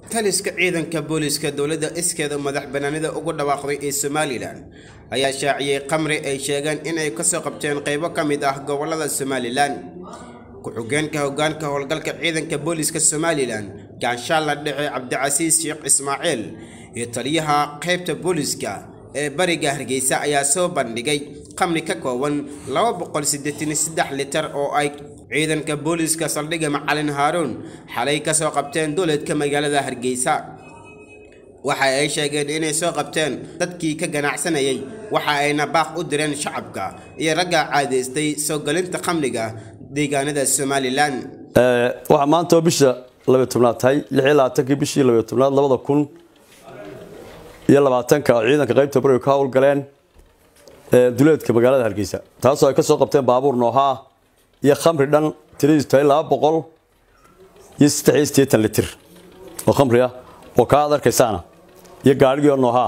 taliska ciidanka booliiska dowladda iskeeda madax banaanida ugu dhawaaqday ee somalilan ayaa shaaciyey khamri ay sheegeen inay kasoo qabteen qaybo ka mid ah gobolada somalilan ku-xigeenka hogaanka howlgalka ciidanka booliiska somalilan gaanshaalla dhexe cabdicasiis sheekh ismaaciil iyo taliyaha qaybta booliiska ee bariga hargeysa ayaa soo bandhigay khamri ka kooban litar oo ay ciidanka booliiska saldhigga macalin haaruun xalay ka soo qabteen dowladka magaalada hargeysa waxa ay sheegeen inay soo qabteen dadkii ka ganacsanayay waxa ayna baaq u direen shacabka iyo ragga caadaystay soo galinta khamriga deegaanada somalilan waxaa maanta oo bisha labay tobnaad tahay lix iyo labaatankii bishii labay tobnaad labada kun iyo labaatanka oo ciidanka qaybta bariga ka howlgaleen duleedka magaalada hargeysa taasoo ay ka soo qabteen baabuur noohaa iyo khamri dhan tiradiisu tahay laba boqol iyo saddex iyo siddeetan litir oo khamri ah oo kaa ad arkaysaana iyo gaadhigii oo noohaa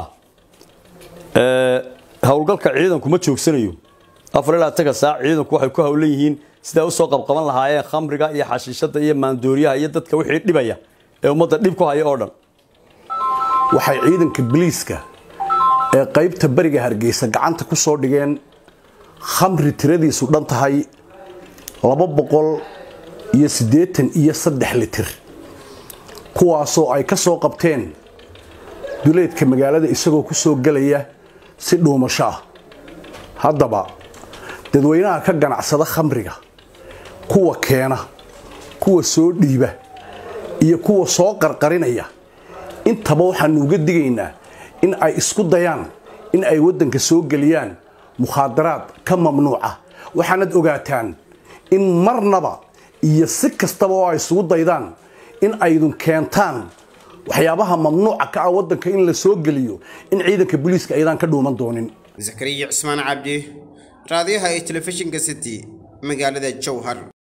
howlgalka ciidanku ma joogsanayo afar iyo labaatanka saac ciidanku waxay ku howlan yihiin sidaa usoo qabqaban lahaayeen khamriga iyo xashiishada iyo maandooriyaha iyo dadka wixii dhibaya ee ummadda dhib ku haya oo dhan waxay ciidanka biliiska ee qaybta bariga hargeysa gacanta ku soo dhigeen khamri tiradiisu dhan tahay laba boqol iyo siddeetan iyo saddex litir kuwaasoo ay ka soo qabteen duleedka magaalada isagoo ku soo gelaya si dhuumasho ah haddaba dadweynaha ka ganacsada khamriga kuwa keena kuwa soo dhiiba iyo kuwa soo qarqarinaya intaba waxaanu uga digaynaa in ay isku dayaan in ay waddanka soo geliyaan mukhaadaraad ka mamnuuca waxaanad ogaataan in marnaba iyo si kastaba oo ay isugu daydaan in aydun keentaan waxyaabaha mamnuuca ka ah waddanka in la soo geliyo in ciidanka booliiska aydaan ka dhuuman doonin zakariya cusmaan cabdi raadiyaha ee telefishinka city magaalada jowhar